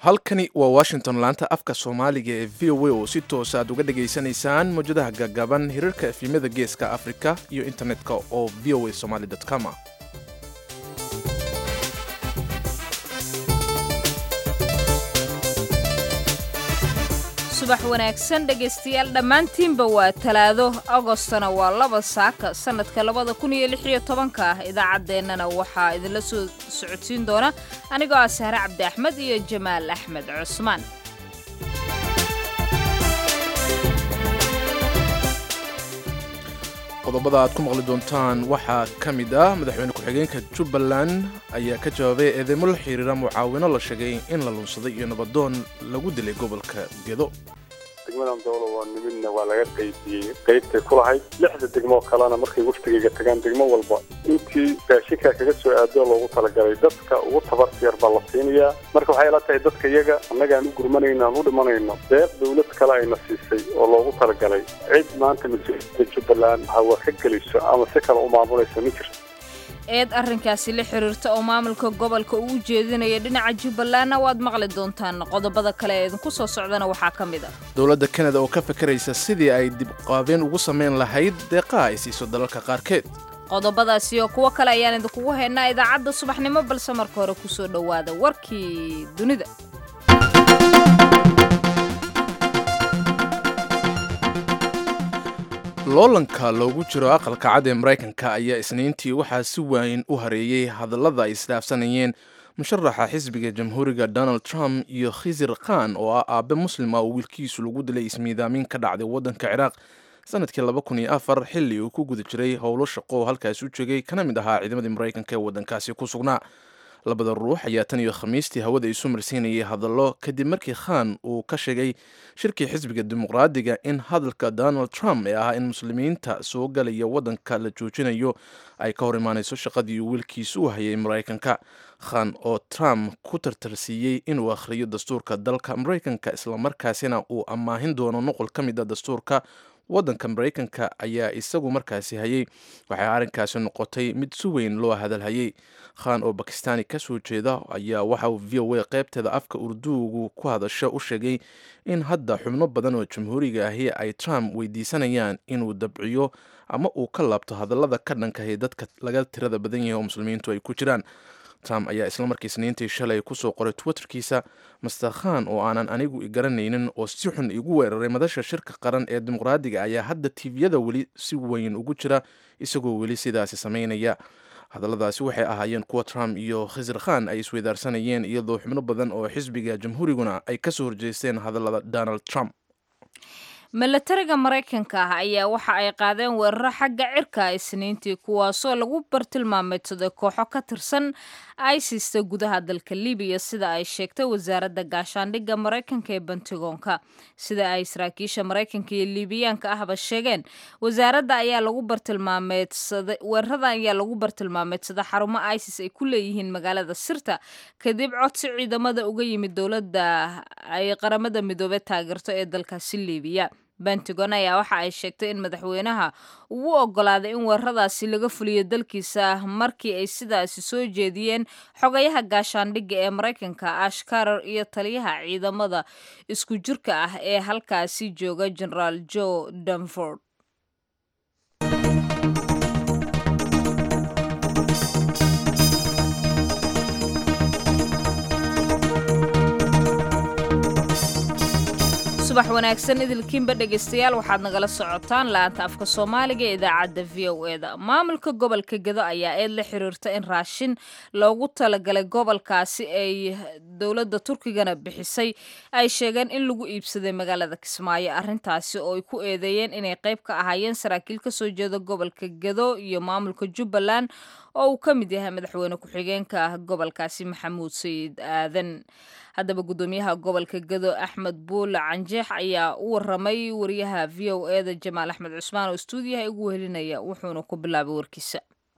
halkani waa washington laanta afka soomaaliga ee v o a oo si toosa aad uga dhagaysanaysaan mawjadaha gagaban hirarka efimyada geeska afrika iyo internetka oo v o a somaly com ah subax wanaagsan dhegaystayaal dhammaantiinba waa talaado agostona waa laba saaka sannadka labada kun iyo lix iyo tobanka ah idaacaddeenana waxaa idinla soo socodsiin doona anigoo ah sahre cabdi axmed iyo jamaal axmed cusmaan qodobada aad ku maqli doontaan waxaa ka mid ah madaxweyne ku-xigeenka jubbaland ayaa ka jawaabay eedeymo la xiriira mucaawino la sheegay in la lunsaday iyo nabadoon lagu dilay gobolka gedo degmadan dowla waa nimidna waa laga qaybiyey qaybtay ku lahayd lixda degmoo kalena markay waftigayga tagaan degmo walba intii raashinkaa kaga soo aado loogu talagalay dadka ugu tabarta yar baa la siinayaa marka waxay ila tahay dadka iyaga annagaan u gurmanayno aan u dhimanayno deeq dawlad kale ayna siisay oo loogu talagalay cid maanta mas-uuliyadda jubbaland hawa ka gelayso ama si kale u maamulayso ma jirto eed arrinkaasi la xiriirta oo maamulka gobolka uu jeedinaya dhinaca jubbalandna waad maqli doontaan qodobada kale ee idinku soo socdana waxaa ka mid ah dowladda kanada oo ka fakaraysa sidii ay dibqaabeen ugu samayn lahayd deeqaha ay siiso dalalka qaarkeed qodobadaas iyo kuwo kale ayaan idinkugu haynaa idaacadda subaxnimo balse marka hore kusoo dhowaada warkii dunida loolanka loogu jiro aqalka cad ee maraykanka ayaa isniintii waxaa si waayin u hareeyey hadallada ay isdhaafsanayeen musharaxa xisbiga jamhuuriga donald trump iyo khizir khan oo ah aabe muslima oo wiilkiisu lagu dilay ismiidaamin ka dhacday waddanka ciraaq sanadkii laba kun iyo afar xilli uu ku guda jiray howlo shaqo oo halkaasi u joogay kana mid ahaa ciidamadii maraykanka ee waddankaasi ku sugnaa labada ruux ayaa tan iyo khamiistii hawada isu marsiinayay hadallo kadib markii khan uu ka sheegay shirkii xisbiga dimuqraadiga in hadalka donald trump ee ahaa in muslimiinta soo galaya waddanka la joojinayo ay ka hor imaanayso shaqadii uu wiilkiisu u hayay maraykanka khan oo trump ku tartarsiiyey inuu akhriyo dastuurka dalka maraykanka islamarkaasina uu ammaahin doono noqol ka mid a dastuurka waddanka maraykanka ayaa isagu markaasi hayay waxay arrinkaasi noqotay mid si weyn loo hadalhayay khan oo bakistaani ka soo jeeda ayaa waxa uu v o a qaybteeda afka urduugu ku hadasho u sheegay in hadda xubno badan oo jamhuuriga ahi ay trump weydiisanayaan inuu dabciyo ama uu ka laabto hadallada ka dhankahay dadka laga tirada badan yahay oo muslimiintu ay ku jiraan trump ayaa islamarkii isniintii shalay kusoo qoray twitterkiisa master khan oo aanan anigu igaranaynin oo si xun igu weeraray madasha shirka qaran ee dimuqraadiga ayaa hadda tviyada weli si weyn ugu jira isagoo weli sidaasi samaynaya hadalladaasi waxay ahaayeen kuwa trump iyo khizir khan ay isweydaarsanayeen iyadoo xubno badan oo xisbiga jamhuuriguna ay kasoo horjeesteen hadallada donald trump milatariga maraykanka ah ayaa waxa ay qaadeen weeraro xagga cirka isniintii kuwaasoo lagu bartilmaameedsaday kooxo ka tirsan isista gudaha dalka libiya sida ay sheegtay wasaaradda gaashaandhigga maraykanka ee bantigoonka sida ay saraakiisha maraykanka iyo liibiyaanka ahba sheegeen wasaaradda ayaa lagu bartilmaameedsaday weerarada ayaa lagu bartilmaameedsaday xarumo isis ay ku leeyihiin magaalada sirta kadib codsi ciidamada uga yimid dowladda ay qaramada midoobey taageerto ee dalkaasi libiya bentagon ayaa waxa ay sheegtay in madaxweynaha uu u ogolaaday in weeraradaasi laga fuliyo dalkiisa markii ay sidaasi soo jeediyeen xogayaha gaashaandhigga ee maraykanka ash karar iyo taliyaha ciidamada isku jirka ah ee halkaasi jooga generaal joe danford subax wanaagsan idilkiinba dhegaystayaal waxaad nagala socotaan laanta afka soomaaliga ee idaacadda v o e da maamulka gobolka gedo ayaa eed la xiriirta in raashin loogu talagalay gobolkaasi ay dowladda turkigana bixisay ay sheegeen in lagu iibsaday magaalada kismaayo arrintaasi oo ay ku eedeeyeen inay qayb ka ahaayeen saraakiil ka soo jeeda gobolka gedo iyo maamulka jubbaland oo uu ka mid yahay madaxweyne ku-xigeenka ah gobolkaasi maxamuud sayid aadan haddaba guddoomiyaha gobolka gedo axmed buule canjeex ayaa u waramay wariyaha v o e da jamaal axmed cusmaan oo stuudiyaha igu wehelinaya wuxuuna ku bilaabay warkiisa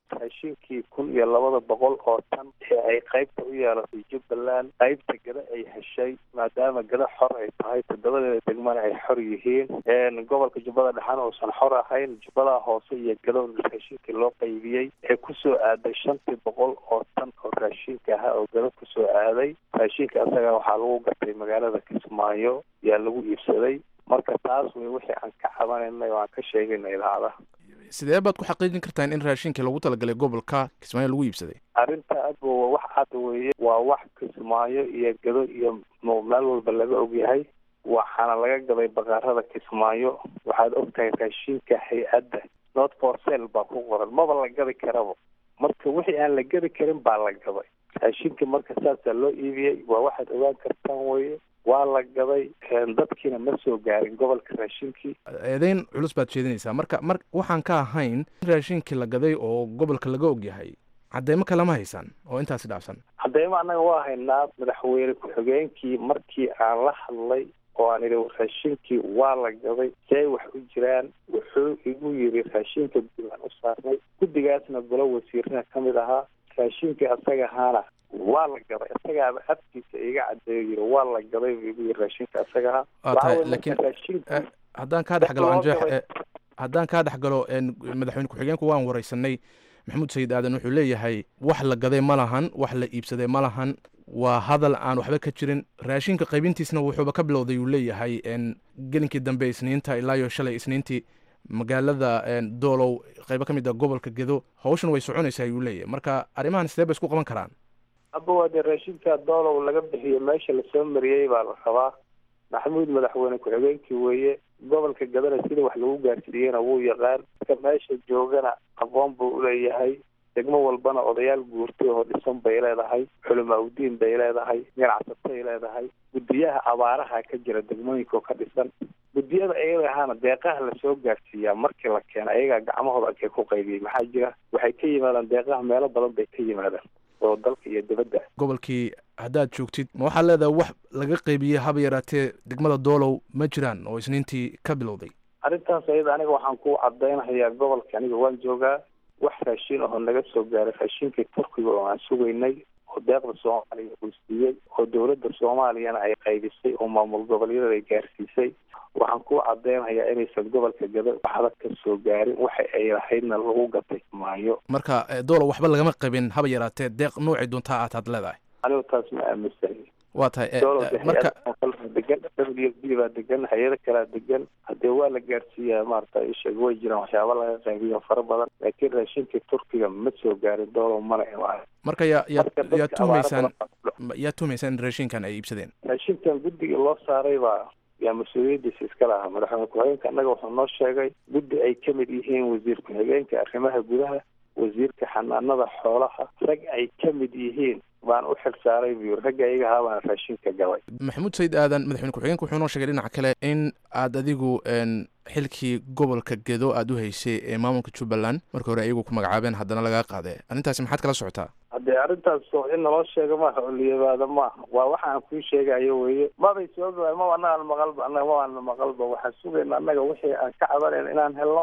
raashinkii kun iyo labada boqol oo tan ee ay qaybta u yeelatay jubbaland qaybta gada ay heshay maadaama gada xor ay tahay toddobadeeda degmana ay xor yihiin gobolka jubbada dhexana uusan xor ahayn jubbada hoose iyo gado raashinkii loo qaybiyey ee kusoo aaday shantii boqol oo tan oo raashinka ahaa oo gado kusoo aaday raashinka asaga waxaa lagu gatay magaalada kismaayo yaa lagu iibsaday marka taas wey wixii aan ka cabanaynay oo aan ka sheegaynay idaacadaha sidee baad ku xaqiijin kartaan in raashinkii lagu talagalay gobolka kismaayo lagu iibsaday arrinta adba waa wax cad weeye waa wax kismaayo iyo gado iyo meel walba laga ogyahay waxaana laga gaday baqaarada kismaayo waxaad ogtahay raashinka hay-adda not for sale baa ku qoran maba la gadi karaba marka wixii aan la gadi karin baa la gaday raashinka marka saasaa loo iibiyey waa waxaad ogaan kartaan weye waa la gaday dadkiina ma soo gaarin gobolka raashinkii eedeyn culus baad jeedinaysaa marka mar waxaan ka ahayn in raashinkii la gaday oo gobolka laga ogyahay cadeymo kalama haysaan oo intaasi dhaafsan cadeymo annaga waa haynaa madaxweyne ku-xigeenkii markii aan la hadlay oo aan idhi raashinkii waa la gaday see wax u jiraan wuxuu igu yidhi raashinka guddigaan u saarnay guddigaasna golo wasiiraha ka mid ahaa raashinkii asaga ahaana waa la gaday isagaaba afkiisa iga cadeeyo yiri waa la gaday buu igu yiri raashinka asaga waa tahay laakiin haddaan kaa dhex galo anjeex haddaan kaa dhex galo madaxweyne ku-xigeenku waan wareysanay maxamuud sayid aadan wuxuu leeyahay wax la gaday ma lahan wax la iibsaday ma lahan waa hadal aan waxba ka jirin raashinka qaybintiisna wuxuuba ka bilowday uu leeyahay gelinkii dambe isniinta ilaa iyo shalay isniintii magaalada doolow qaybo ka mid a gobolka gedo hawshan way soconaysaa ayuu leeyahay marka arrimahan sidee bay isku qaban karaan aba waa dee raashinka doolow laga bixiyo meesha lasoo mariyey baa la rabaa maxamuud madaxweyne ku-xigeenkii weeye gobolka gadana sida wax lagu gaarsiiyeyna wuu yaqaan ka meesha joogana aqoon buu uleeyahay degmo walbana odayaal guurtay oo dhisan bay leedahay culamaa udiin bay leedahay ganacsatay leedahay guddiyaha abaaraha ka jira degmooyinka oo ka dhisan guddiyada ayaga ahaana deeqaha lasoo gaarsiiyaa markii la keena ayagaa gacmahooda akay ku qaybiyey maxaa jira waxay ka yimaadaan deeqaha meelo badan bay ka yimaadaan oo dalka iyo dibadda gobolkii haddaad joogtid ma waxaad leedahay wax laga qaybiyey haba yaraatee degmada doolow ma jiraan oo isniintii ka bilowday arrintaas ayada aniga waxaan ku cadaynahayaa gobolka aniga waan joogaa wax raashin ahoo naga soo gaaray raashinkii turkiga oo aan sugaynay oo deeqda soomaaliya uu siiyey oo dowladda soomaaliyana ay qaybisay oo maamul goboleedyada ay gaarsiisay waxaan ku cadeynayaa inaysan gobolka gado waxba ka soo gaarin waxa ay lahaydna lagu gatay maayo marka doolow waxba lagama qabin haba yaraatee deeq noocay doontaa aad had leedahay anigu taas ma aaminsani waa tahay doolow marka degan w b baa degan hay-ado kalaa degan hadee waa la gaarsiiyaa maarata isheeg way jiraan waxyaaba laga qaybiyo fara badan laakiin raashinkii turkiga ma soo gaarin doolow mana imaan marka yaa yaa Marka dadka yaa tuhumaysaan abaaro yaa tuhumaysaan in raashinkan ay iibsadeen raashinkan guddiga loo saaray baa yaa mas-uuliyadiisa iska lahaa madaxweyne ku-xigeenka annaga wuxuu noo sheegay guddi ay ka mid yihiin wasiir ku-xigeenka arrimaha gudaha wasiirka xanaanada xoolaha rag ay ka mid yihiin baan u xil saaray buu yiri ragga iyaga ahaa baan raashinka galay maxamuud sayid aadan madaxweyne ku-xigeenka wuxuu noo sheegay dhinaca kale in aad adigu n xilkii gobolka gedo aad u haysay ee maamulka jubbaland markii hore ayagu ku magacaabeen haddana lagaa qaade arrintaasi maxaad kala socotaa haddee arrintaas oo in naloo sheego maaha oo liyabaada maaha waa waxa aan kuu sheegayo weye mabay soo gaaan maba annagaan maqalba annaga mabaan maqalba waxaan sugayna annaga wixii aan ka cabanayna inaan helno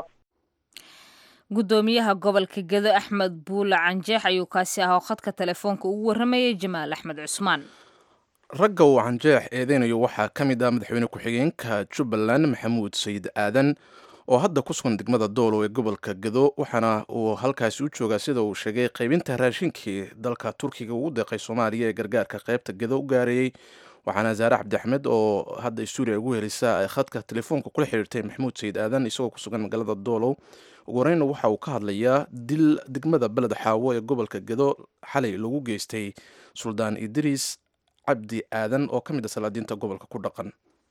gudoomiyaha gobolka gedo axmed buule canjeex ayuu kaasi ahaa oo khadka telefoonka ugu waramayay jamaal axmed cusmaan ragga uu canjeex eedeynayo waxaa ka mid ah madaxweyne ku-xigeenka jubbaland maxamuud sayid aadan oo hadda ku sugan degmada doolow ee gobolka gedo waxaana uu halkaasi u joogaa sida uu sheegay qaybinta raashinkii dalka turkiga ugu deeqay soomaaliya ee gargaarka qaybta gedo u gaareeyey waxaana zaare cabdi axmed oo hadda stuudiya ugu helisa ay khadka telefoonka kula xiriirtay maxamuud sayid aadan isagoo ku sugan magaalada doolow ugu horeyna waxa uu ka hadlayaa dil degmada beled xaawo ee gobolka gedo xalay lagu geystay suldaan idriis cabdi aadan oo ka mid a salaadiinta gobolka ku dhaqan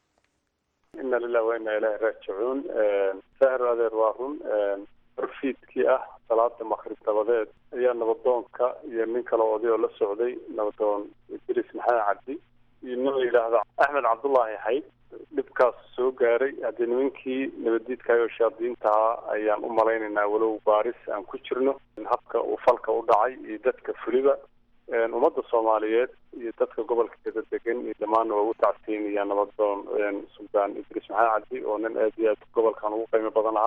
ina lilah wa ina ilahi raajicuun sahir adeer waa run orfiidkii ah salaada makrib dabadeed ayaa nabadoonka iyo nin kale oday oo la socday nabadoon idris maxamed cabdi iyo nin la yidhaahdo axmed cabdullaahi xayd dhibkaas soo gaaray haddii nimankii nabadiidkaay oo shaadiintaha ayaan u malaynaynaa walow baaris aan ku jirno habka uu falka u dhacay iyo dadka fuliba ummadda soomaaliyeed iyo dadka gobolka geda degan iyo dhammaanna waa ugu tacsiinaya nabadoon suldaan idriis maxamed cabdi oo nin aad iyo aad gobolkan ugu qiimo badan ahaa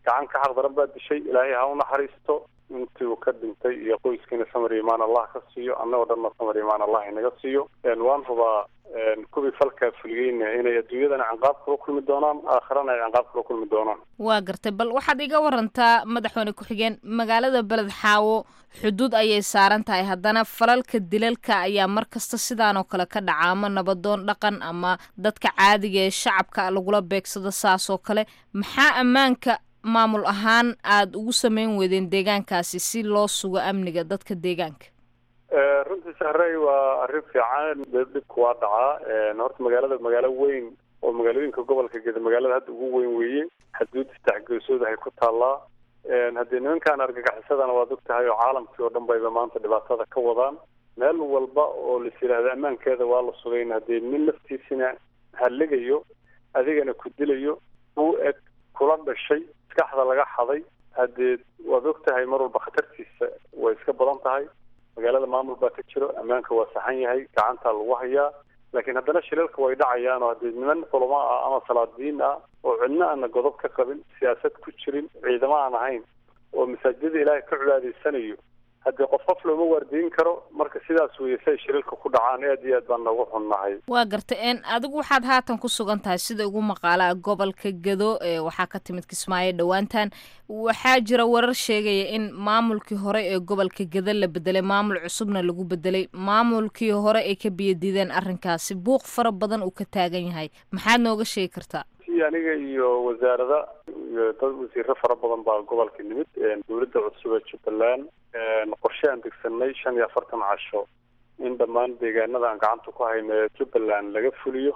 gacan ka xaq daran baa dishay ilaahay ha u naxariisto intii uu ka dhintay iyo qoyskiina samar imaan allah ka siiyo annagoo dhanna samar imaan allah inaga siiyo waan rabaa kuwii falkaa fuliyeyna inay adduunyadana canqaab kula kulmi doonaan aakhirana ay canqaab kula kulmi doonaan waa gartay bal waxaad iga warantaa madaxweyne ku-xigeen magaalada beled xaawo xuduud ayay saaran tahay haddana falalka dilalka ayaa mar kasta sidaan oo kale ka dhaca ama nabadoon dhaqan ama dadka caadiga ee shacabka lagula beegsado saas oo kale maxaa ammaanka maamul ahaan aada ugu sameyn weydeen deegaankaasi si loo sugo amniga dadka deegaanka runtii sahrey waa arrin fiican dhibku waa dhacaa horta magaalada magaalo weyn oo magaalooyinka gobolka geda magaalada hadda ugu weyn weeye xaduud saddexgeesooda ay ku taallaa haddii nimankan argagixisadana waad og tahay oo caalamkii oo dhan bayba maanta dhibaatada ka wadaan meel walba oo lais yidhaahdo ammaankeeda waa la sugayn haddii nin laftiisina halligayo adigana ku dilayo u eg kula dhashay maskaxda laga xaday haddee waad og tahay mar walba khatartiisa way iska badan tahay magaalada maamul baa ka jiro ammaanka waa saxan yahay gacantaa lagu hayaa laakiin haddana shilalka way dhacayaan oo haddii niman culamo ah ama salaadiin ah oo cidno aana godob ka qabin siyaasad ku jirin ciidamo aan ahayn oo masaajidada ilaahay ka cibaadaysanayo haddii qof qof looma waardiyin karo marka sidaas weeye si ay shilalka ku dhacaan aad iyo aad baan noogu xunnahay waa gartay n adigu waxaad haatan ku sugan tahay sida ugu maqaalaa gobolka gado ee waxaa ka timid kismaayo dhowaantan waxaa jira warar sheegaya in maamulkii hore ee gobolka gado la bedelay maamul cusubna lagu bedelay maamulkii hore ay ka biyadiideen arrinkaasi buuq fara badan uu ka taagan yahay maxaad nooga sheegi kartaa aniga iyo wasaarada iyo dad wasiiro fara badan baa gobolka nimid dowladda cusub ee jubbaland qorshe aan degsanay shan iyo afartan casho in dhammaan deegaanada aan gacanta ku hayno ee jubbaland laga fuliyo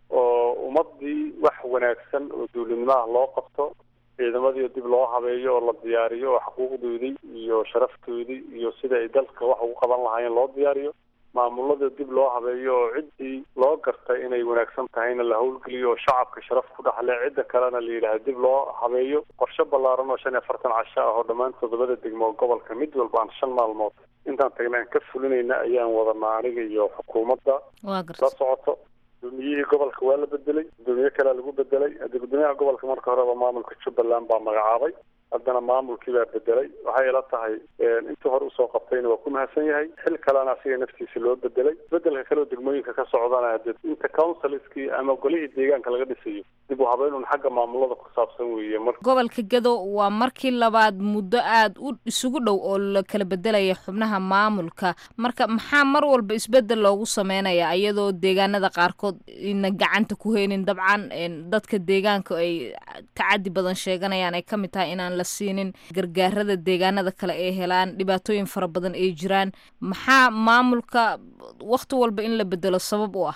oo ummadii wax wanaagsan oo dowladnimaha loo qabto ciidamadii dib loo habeeyo oo la diyaariyo oo xuquuqdoodii iyo sharaftoodii iyo sida ay dalka wax ugu qaban lahaayeen loo diyaariyo maamulada dib loo habeeyo oo ciddii loo gartay inay wanaagsan tahayna la howlgeliyo oo shacabka sharaf ku dhaxle cidda kalena la yidhaahdo dib loo habeeyo qorshe ballaaran oo shan iyo afartan casho ah oo dhammaan toddobada degmo gobolka mid walba aan shan maalmood intaan tagna aan ka fulinayna ayaan wadanaa aniga iyo xukuumadda la socoto gudoomiyihii gobolka waa la bedelay gudoomiye kalea lagu bedelay haddii gudoomiyaha gobolka marka horeba maamulka jubbaland baa magacaabay haddana maamulkii baa bedelay waxay ila tahay intii hore usoo qabtayna waa ku mahadsan yahay xil kalena asiga naftiisa loo bedelay bedelka kaleoo degmooyinka ka socdana de inta counsilskii ama golihii deegaanka laga dhisayo dib u habeynun xagga maamulada ku saabsan weeye mar gobolka gado waa markii labaad muddo aada u isugu dhow oo la kala bedelaya xubnaha maamulka marka maxaa mar walba isbedel loogu sameynaya iyadoo deegaanada qaarkood ina gacanta ku heynin dabcan dadka deegaanka ay tacadi badan sheeganayaan ay kamid tahay inaan la siinin gargaarada deegaanada kale ay helaan dhibaatooyin fara badan ay jiraan maxaa maamulka wakti walba in la bedelo sabab u ah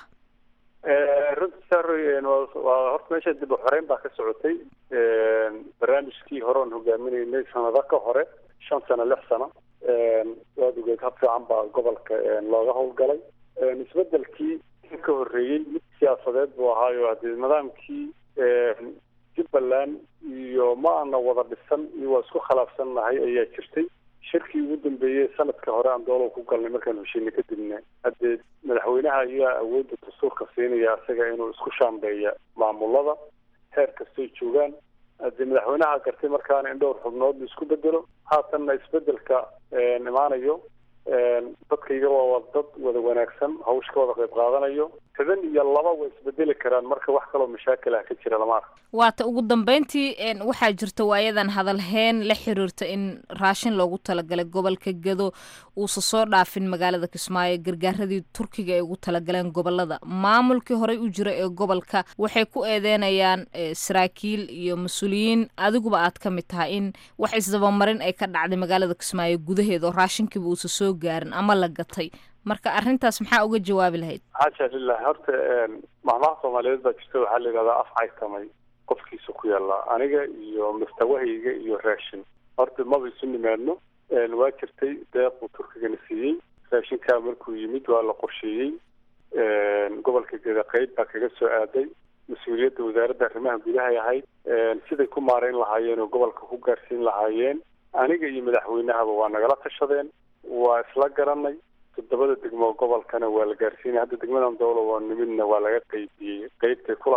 runti saroy waa horta meesha dib u xoreyn baa ka socotay barnaamijkii hore oon hogaaminaynay sanado ka hore shan sano lix sano waad ogeed hab fiican baa gobolka looga howlgalay isbedelkii ka horreeyey mid siyaasadeed buu ahaayo haddii nidaamkii jubbaland iyo ma ana wada dhisan iyo waa isku khilaafsannahay ayaa jirtay shirkii ugu dambeeyey sanadka hore aan doolow ku galnay markaan heshiinay kadibna haddee madaxweynaha ayaa awoodda dastuurka siinaya isaga inuu isku shaambeeya maamulada heer kastoy joogaan haddii madaxweynaha gartay markaana in dhowr xubnood la isku bedelo haatanna isbedelka imaanayo dadkayga waa dad wada wanaagsan hawsha ka wada qayb qaadanayo toban iyo laba way isbedeli karaan marka wax kaloo mashaakil ah ka jira lama arka waata ugu dambeyntii waxaa jirta waayadan hadalheen la xiriirta in raashin loogu talagalay gobolka gado uusa soo dhaafin magaalada kismaayo gargaaradii turkiga ay ugu talagaleen gobolada maamulkii horey u jira ee gobolka waxay ku eedeynayaan saraakiil iyo mas-uuliyiin adiguba aad ka mid tahay in wax isdabamarin ay ka dhacday magaalada kismaayo gudaheeda oo raashinkiiba uusa soo gaarin ama la gatay marka arrintaas maxaa uga jawaabi lahayd xaasha lilah horta mahmaha soomaaliyeed baa jirta waxaa la yidhahdaa af caytamay qofkiisa ku yaallaa aniga iyo mustawahayga iyo raashin horta maba isu nimaadno waa jirtay deeq uu turkigana siiyey raashinkaa markuu yimid waa la qorsheeyey gobolka geda qeyb baa kaga soo aaday mas-uuliyadda wasaaradda arrimaha gudahay ahayd siday ku maareyn lahaayeen oo gobolka ku gaarsiin lahaayeen aniga iyo madaxweynahaba waa nagala tashadeen waa isla garanay toddobada degmo gobolkana waa la gaarsiinay hadda degmadan dowla waa nimidna waa laga qeybiyey qeybtay ku lahayd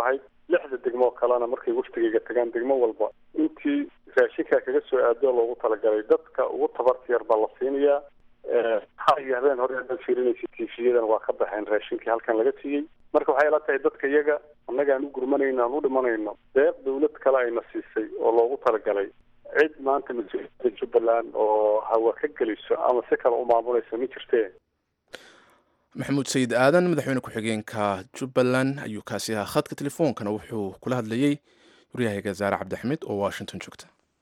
lixda degmoo kalena markay waftigayga tagaan degmo walba intii raashinkaa kaga soo aado loogu talagalay dadka ugu tabarta yar baa la siinayaa har iyo habeen hore haddaad fiirinaysa tiifiyadan waa ka baxeen raashinkii halkan laga siiyey marka waxay ila tahay dadka iyaga annaga aan u gurmanayno aan u dhimanayno deeq dawlad kale ayna siisay oo loogu talagalay cid maanta mas-uuliyadda jubbaland oo hawa ka geliso ama si kale u maamulaysa ma jirtee maxamuud sayid aadan madaxweyne ku-xigeenka jubbaland ayuu kaasi ahaa khadka telefoonkana wuxuu kula hadlayey waryahayga zaare cabdixamiid oo washington joogta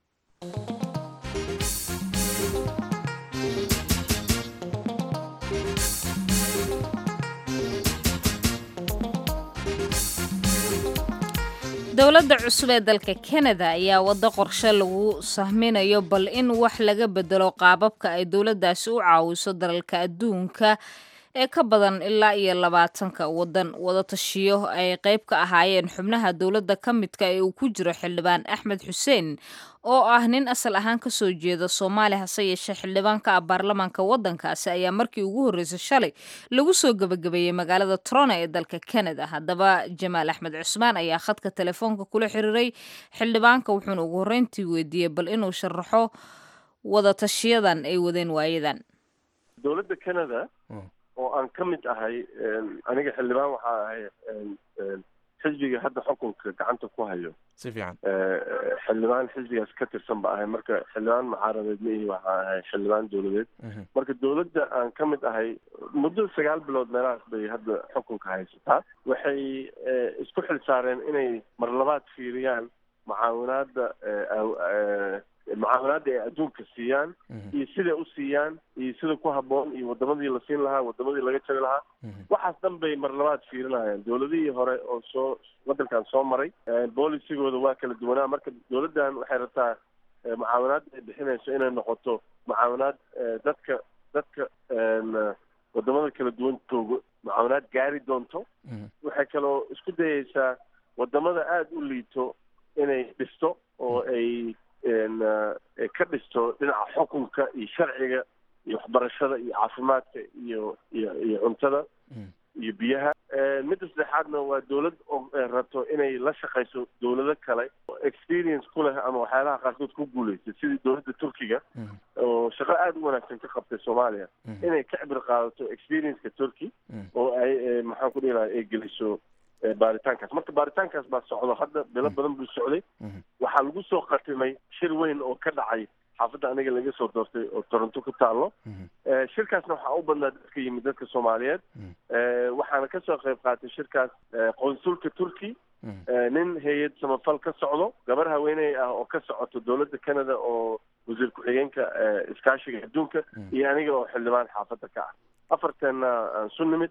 dowladda cusub ee dalka kanada ayaa waddo qorshe lagu sahminayo bal in wax laga bedelo qaababka ay dowladdaasi u caawiso dalalka adduunka ee ka badan ilaa iyo labaatanka waddan wadatashiyo ay qayb ka ahaayeen xubnaha dowladda ka midka ee uu ku jiro xildhibaan axmed xuseen oo ah nin asal ahaan ka soo jeeda soomaaliya hase yeeshee xildhibaanka ah baarlamaanka waddankaasi ayaa markii ugu horreysay shalay lagu soo gebagabeeyey magaalada toronto ee dalka canada haddaba jamaal axmed cusmaan ayaa khadka telefoonka kula xiriiray xildhibaanka wuxuuna ugu horreyntii weydiiyey bal inuu sharaxo wadatashiyadan ay wadeen waayadan dowladda canada oo aan ka mid ahay aniga xildhibaan waxaa ahay xisbiga hadda xukunka gacanta ku hayo si fiican xildhibaan xisbigaas ka tirsan ba ahay marka xildhibaan mucaaradeed ma ihi waxaa ahay xildhibaan dowladeed marka dowladda aan ka mid ahay muddo sagaal bilood meelahaas bay hadda xukunka haysataa waxay isku xil saareen inay mar labaad fiiriyaan mucaawinaada mucaawinaada ay adduunka siiyaan iyo siday u siiyaan iyo sida ku habboon iyo wadamadii la siin lahaa wadamadii laga jari lahaa waxaas dhan bay mar labaad fiirinayaan dowladihii hore oo soo waddankan soo maray bolisigooda waa kala duwanaa marka dowladdan waxay rabtaa mucaawinaadda ay bixinayso inay noqoto mucaawinaad dadka dadka wadamada kala duwan joogo mucaawinaad gaari doonto waxay kaloo isku dayeysaa wadamada aada u liito inay dhisto oo ay ka dhisto dhinaca xukunka iyo sharciga iyo waxbarashada iyo caafimaadka iyo iyo iyo cuntada iyo biyaha midda saddexaadna waa dowlad rabto inay la shaqayso dowlado kale oo experience ku leh ama waxyaalaha qaarkood ku guuleystay sidii dowladda turkiga oo shaqo aada u wanaagsan ka qabtay soomaaliya inay ka cibir qaadato experienceka turkey oo ay maxaan ku dhihi laha ay geliso baaritaankaas marka baaritaankaas baa socdo hadda bilo badan buu socday waxaa lagu soo qatimay shir weyn oo ka dhacay xaafadda aniga laga soo doortay oo toronto ku taalo shirkaasna waxaa u badnaa dadka yimid dadka soomaaliyeed waxaana kasoo qayb qaatay shirkaas qonsulka turkey nin hay-ad samafal ka socdo gabar haweeney ah oo ka socoto dowladda canada oo wasiir ku-xigeenka iskaashiga adduunka iyo aniga oo xildhibaan xaafadda ka ah afarteenna aan su nimid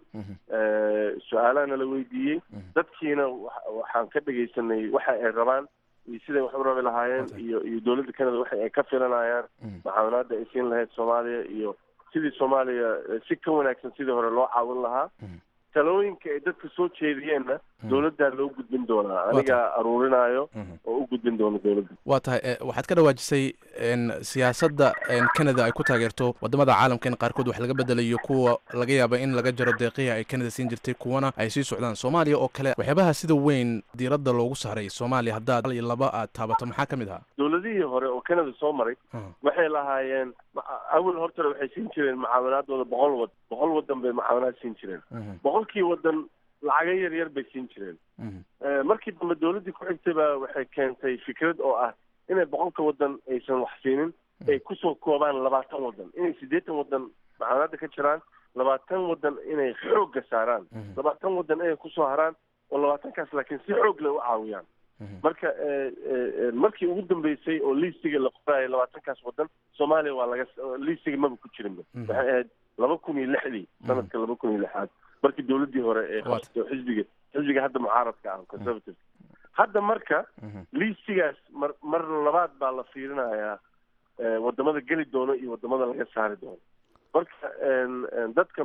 su-aalaana la weydiiyey dadkiina waxaan ka dhegaysanay waxa ay rabaan iyo siday wax u rabi lahaayeen iyo iyo dowladda canada waxa ay ka filanayaan mucaawinaada ay siin lahayd soomaaliya iyo sidii soomaaliya si ka wanaagsan sidii hore loo caawin lahaa talooyinka ay dadka soo jeediyeenna dowladdaa loo gudbin doonaa anigaa aruurinayo oo u gudbin doono dowladda waa tahay waxaad ka dhawaajisay siyaasadda canada ay ku taageerto wadamada caalamka in qaarkood wax laga bedelayo kuwa laga yaaba in laga jaro deeqihii ay canada siin jirtay kuwana ay sii socdaan soomaaliya oo kale waxyaabaha sida weyn diiradda loogu saaray soomaaliya haddaad iyo laba aad taabato maxaa ka mid ahaa dowladihii hore oo canada soo maray waxay lahaayeen awal hortore waxay siin jireen mucaawinaadooda boqol wad boqol wadan bay mucaawinaad siin jireen boqolkii wadan lacaga yar yar bay siin jireen markii dambe dowladdii ku xigtay baa waxay keentay fikrad oo ah inay boqolka wadan aysan wax siinin ay kusoo koobaan labaatan wadan inay siddeetan wadan mucaawinaadda ka jiraan labaatan wadan inay xoogga saaraan labaatan wadan inay kusoo haraan oo labaatankaas laakiin si xoog leh u caawiyaan marka markii ugu dambeysay oo liistiga la qoraayo labaatankaas wadan soomaaliya waa laga liistiga maba ku jirinba waxay ahayd laba kun iyo lixdii sanadka laba kun iyo lixaad markii dowladdii hore ee qabsato xisbiga xisbiga hadda mucaaradka ah conservative hadda marka liistigaas mar mar labaad baa la fiirinayaa wadamada geli doono iyo wadamada laga saari doono marka dadka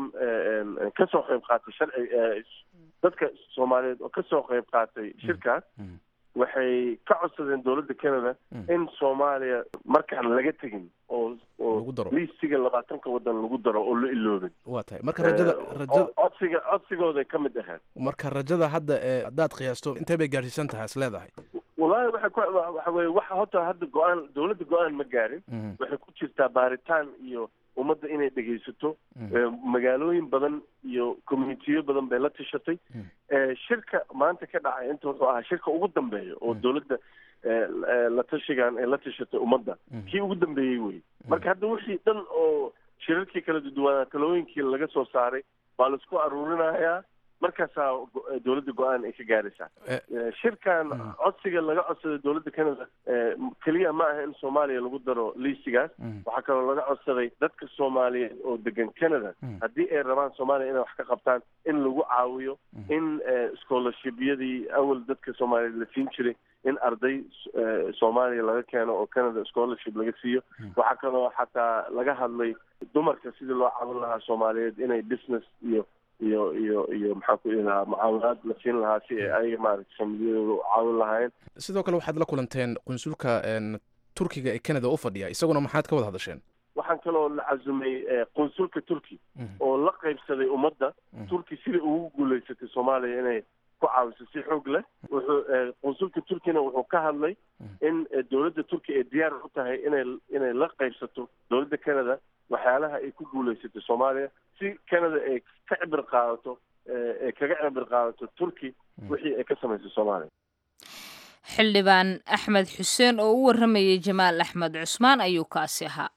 kasoo qayb qaatay sharci dadka soomaaliyeed oo kasoo qayb qaatay shirkaas waxay ka codsadeen dowladda canada in soomaaliya markaan laga tegin oo oo liistiga labaatanka waddan lagu daro oo la iloobin waa tahay marka rajada rajada codsiga codsigooday ka mid ahayd marka rajada hadda ee haddaad qiyaasto intee bay gaadhsiisan tahay is leedahay wallaahi waxay ku waxa weye waxa horta hadda go-aan dowladda go-aan ma gaarin waxay ku jirtaa baaritaan iyo ummadda inay dhegaysato magaalooyin badan iyo communitiyo badan bay la tashatay shirka maanta ka dhacay inta wuxuu ahaa shirka ugu dambeeya oo dowladda la tashigan ay la tashatay ummadda kii ugu dambeeyey wey marka hadda wixii dhan oo shirarkii kala duduwanaa talooyinkii laga soo saaray baa laisku aruurinayaa markaasaa dowladda go-aan ay ka gaaraysaa shirkan codsiga laga codsaday dowladda canada keliya ma aha in soomaaliya lagu daro liistigaas waxaa kaloo laga codsaday dadka soomaaliyeed oo degan canada haddii ay rabaan soomaaliya inay wax ka qabtaan in lagu caawiyo in scholarshibyadii awal dadka soomaaliyeed la siin jiray in arday soomaaliya laga keeno oo canada scholarship laga siiyo waxaa kaloo xataa laga hadlay dumarka sidii loo caawin lahaa soomaaliyeed inay business iyo iyo iyo iyo maxaan ku ihi lahaa mucaawinaad la siin lahaa si ay ayaga maaragtay familiyadooda u caawin lahaayeen sidoo kale waxaad la kulanteen qunsulka turkiga ee canada u fadhiya isaguna maxaad ka wada hadasheen waxaan kaloo la casumay qunsulka turki oo la qaybsaday ummadda turki sidai ugu guulaysatay soomaaliya inay ku caawiso si xoog leh wuxuu qunsulka turkina wuxuu ka hadlay in dowladda turki ay diyaar u tahay inay inay la qaybsato dowladda canada waxyaalaha ay ku guulaysatay soomaaliya si canada ay ka cibir qaadato ay kaga cibir qaadato turki wixii ay ka samaysay soomaaliya xildhibaan axmed xuseen oo u warramayay jamaal axmed cusmaan ayuu kaasi ahaa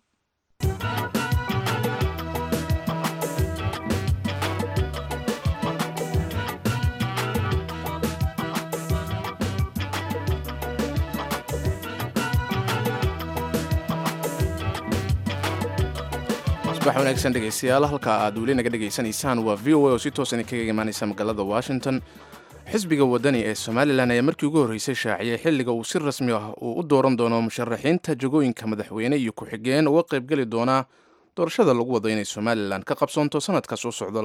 subax wanaagsan dhegaystayaal halka aad weli naga dhegaysanaysaan waa v o a oo si toosan kaga imaanaysa magaalada washington xisbiga wadani ee somalilan ayaa markii ugu horreysay shaaciyay xilliga uu si rasmi ah uu u dooran doono musharaxiinta jagooyinka madaxweyne iyo ku-xigeen uga qaybgeli doonaa doorashada lagu wado inay somalilan ka qabsoonto sanadka soo socda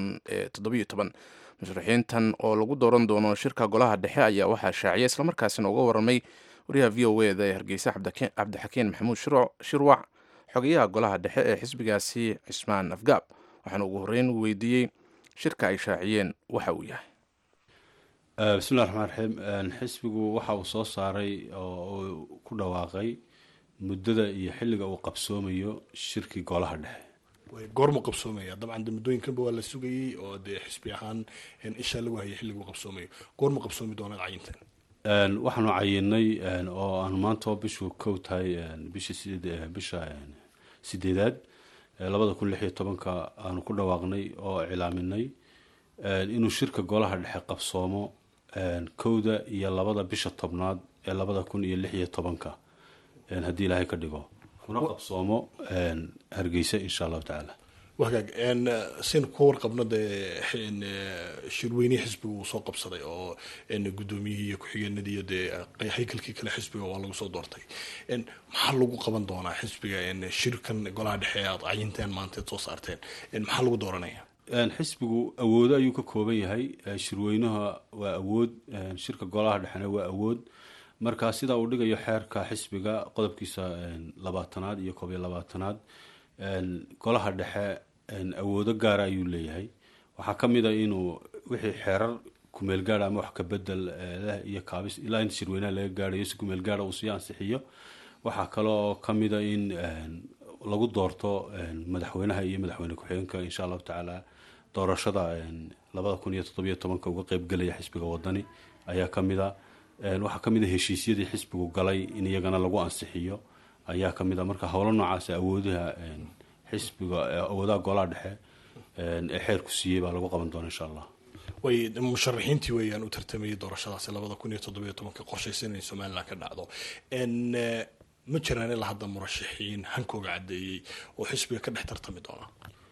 musharaxiintan oo lagu dooran doono shirka golaha dhexe ayaa waxaa shaaciyay islamarkaasina uga waramay wariyaha v o e da ee hargeysa cabdixakiin maxamuud shirwac xogayaha golaha dhexe ee xisbigaasi cismaan afgaab waxaana ugu horreyn weydiiyey shirka ay shaaciyeen waxa uu yahay bismillahi raxmaan raxiim xisbigu waxa uu soo saaray oo uu ku dhawaaqay muddada iyo xilliga uu qabsoomayo shirkii golaha dhexe goormu qabsoomaya dabcan de muddooyinkanba waa la sugayey oo dee xisbi ahaan ishaa lagu hayay xilliguu qabsoomayo goormu qabsoomi doonaa cayintan waxaanu cayinay oo aanu maanta bishu kow tahay bisha bisha sideedaad labada kun lix iyo tobanka aanu ku dhawaaqnay oo cilaaminay inuu shirka golaha dhexe qabsoomo kowda iyo labada bisha tobnaad ee labada kun iyo lix iyo tobanka haddii ilaahay ka dhigo kuna qabsoomo hargeysa insha allahu tacaala wagaag sin ku warqabno dee shirweynihii xisbiga uu soo qabsaday oo guddoomiyihii iyo ku-xigeenadii iyo dee haykalkii kale xisbiga waa lagu soo doortay maxaa lagu qaban doonaa xisbiga shirkan golaha dhexe aad cayinteen maanteed soo saarteen maxaa lagu dooranaya xisbigu awoodo ayuu ka kooban yahay shirweynaha waa awood shirka golaha dhexena waa awood marka sida uu dhigayo xeerka xisbiga qodobkiisa labaatanaad iyo koob iyo labaatanaad golaha dhexe awoodo gaara ayuu leeyahay waxaa ka mid a inuu wixii xeerar kumeel gaara ama wax ka bedel leh iyo kaabis ilaa inta shirweynaha laga gaarayo si kumeel gaara uu sii ansixiyo waxaa kaloo ka mid a in lagu doorto madaxweynaha iyo madaxweyne ku-xigeenka insha allahu tacaala doorashada labada kun iyo toddobiyo tobanka uga qeybgelaya xisbiga wadani ayaa ka mid a waxaa ka mid a heshiisyadii xisbigu galay in iyagana lagu ansixiyo ayaa ka mid a marka howlo noocaas awoodaha xisbiga awoodaha golaha dhexe ee xeerku siiyey baa lagu qaban doona insha allah way musharaxiintii weeyaan u tartamayay doorashadaasi labada kun iyo toddobiyo tobanka qorshaysan in somaliland ka dhacdo ma jiraan ilaa hadda murashaxiin hankooga caddeeyey oo xisbiga ka dhex tartami doona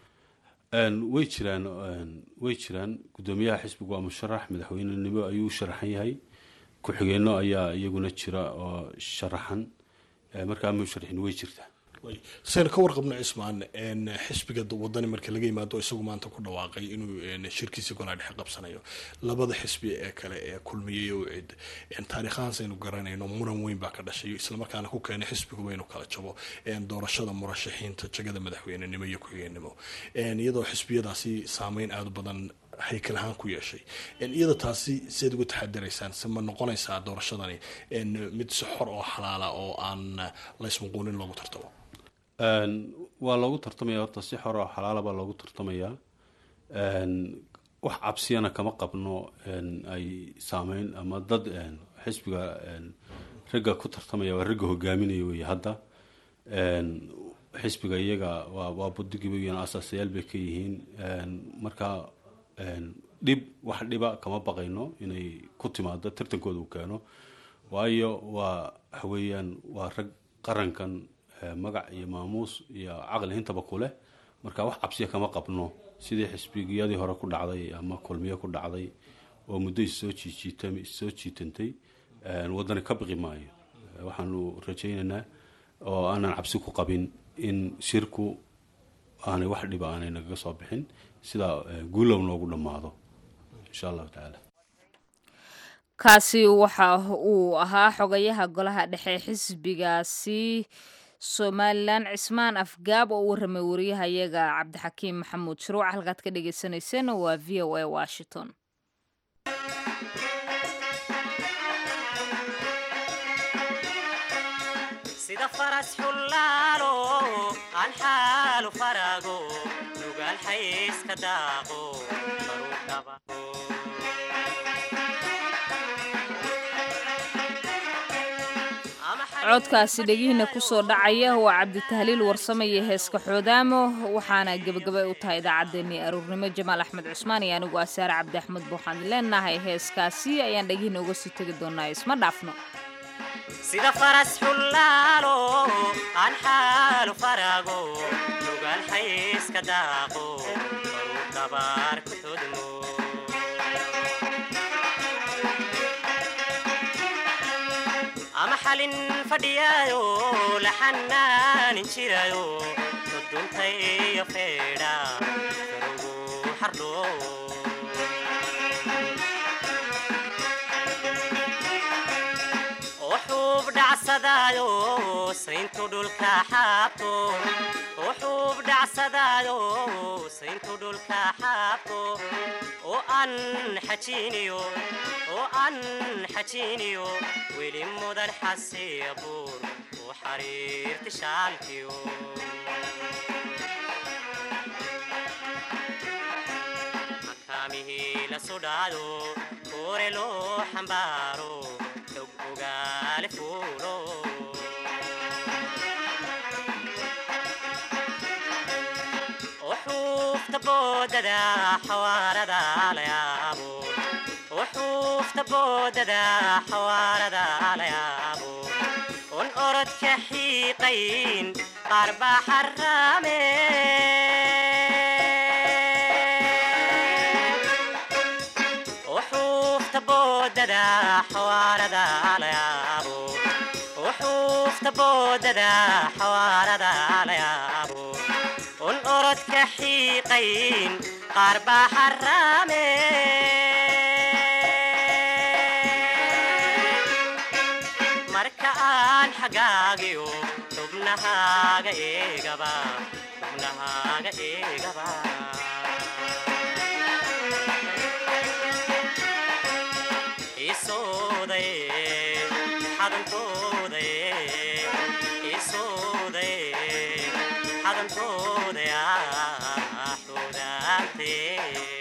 way jiraan way jiraan guddoomiyaha xisbigu waa musharax madaxweynenimo ayuu u sharaxan yahay ku-xigeenno ayaa iyaguna jira oo sharaxan markaa musharaxiin way jirtaa saynu ka warqabno cismaan xisbiga wadani marka laga yimaado isagu maanta ku dhawaaqay inuu shirkiisii golaa dhexe qabsanayo labada xisbi ee kale ee kulmiyey oo cid taariikhahaan saynu garanayno muran weyn baa ka dhashay islamarkaana ku keenay xisbiguba inuu kala jabo doorashada murashaxiinta jagada madaxweynenimo iyo ku-xigeenimo iyadoo xisbiyadaasi saameyn aada u badan haykal ahaan ku yeeshay iyada taasi siaad uga taxadiraysaan se ma noqonaysaa doorashadani mid si xor oo xalaala oo aan laysmuquunin loogu tartamo waa loogu tartamaya horta si xor oo xalaala baa loogu tartamayaa wax cabsiyana kama qabno ay saameyn ama dad xisbiga ragga ku tartamaya waa ragga hogaaminaya wey hadda xisbiga iyaga waa budigiiba asaasayaal bay ka yihiin marka dhib wax dhiba kama baqayno inay ku timaado tartankooda uu keeno waayo waa waxaweeyaan waa rag qarankan magac iyo maamuus iyo caqli intaba ku leh marka wax cabsiya kama qabno sidii xisbigiyadii hore ku dhacday ama kulmiye ku dhacday oo muddo issoo jiijiita issoo jiitantay wadani ka biqi maayo waxaanu rajaynaynaa oo aanan cabsi ku qabin in shirku aanay wax dhiba aanay nagaga soo bixin sidaa guulow noogu dhammaado insha allahu tacaala kaasi waxa uu ahaa xogayaha golaha dhexe xisbigaasi somalilan cismaan afgaab oo u warramay wariyahayaga cabdixakiim maxamuud shuruuc halkaad ka dhegeysaneyseen waa v o a washington sida faras xullaalo aan xaalu farago nugaal xayska daaqo baruu dhabago codkaasi dhegihiina kusoo dhacaya waa cabditahliil warsame iyo heeska xoodaamo waxaana gebagabay u tahay idaacaddeenii aruurnimo jamaal axmed cusmaan iyo anigu asaare cabdi axmed buuxaan leenahay heeskaasi ayaan dhegihiina uga sii tegi doonaa isma dhaafno sida faras xullaalo aan xaalu farago nugaal xayska daaqo baruu dhabaar ku xudmo ama xalin fadhiyaayo la xanaanin jirayo duduntay iyo feedha farugu xardho oo xuub dhacsadaayo sayntu dhulka xaabto oo xuub dhacsadaayo sayntu dhulka xaabto oo aan xajiiniyo oo aan xajiiniyo weli mudan xasiya buur oo xariirti shaalkiyo makaamihii la sudhaado koore loo xambaaro xog ogaale fuulo وحوفت بوددا حواردا ليابو وحوفت بوددا حواردا ليابو ون أرد كحيقين قرب حرامي وحوفت بوددا حواردا ليابو وحوفت بوددا حواردا ليابو un orod ka xiiqayn qaar baa xaraame marka aan xagaagiyo xubnahaaga eegaba xubnahaaga eegaba isooday xadankooday isooday xadankooda ah xudaantee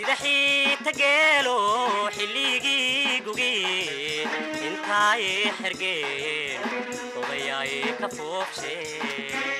sida xiita geelo xilligii gugi intaay xergeen odayaay ka foofsheen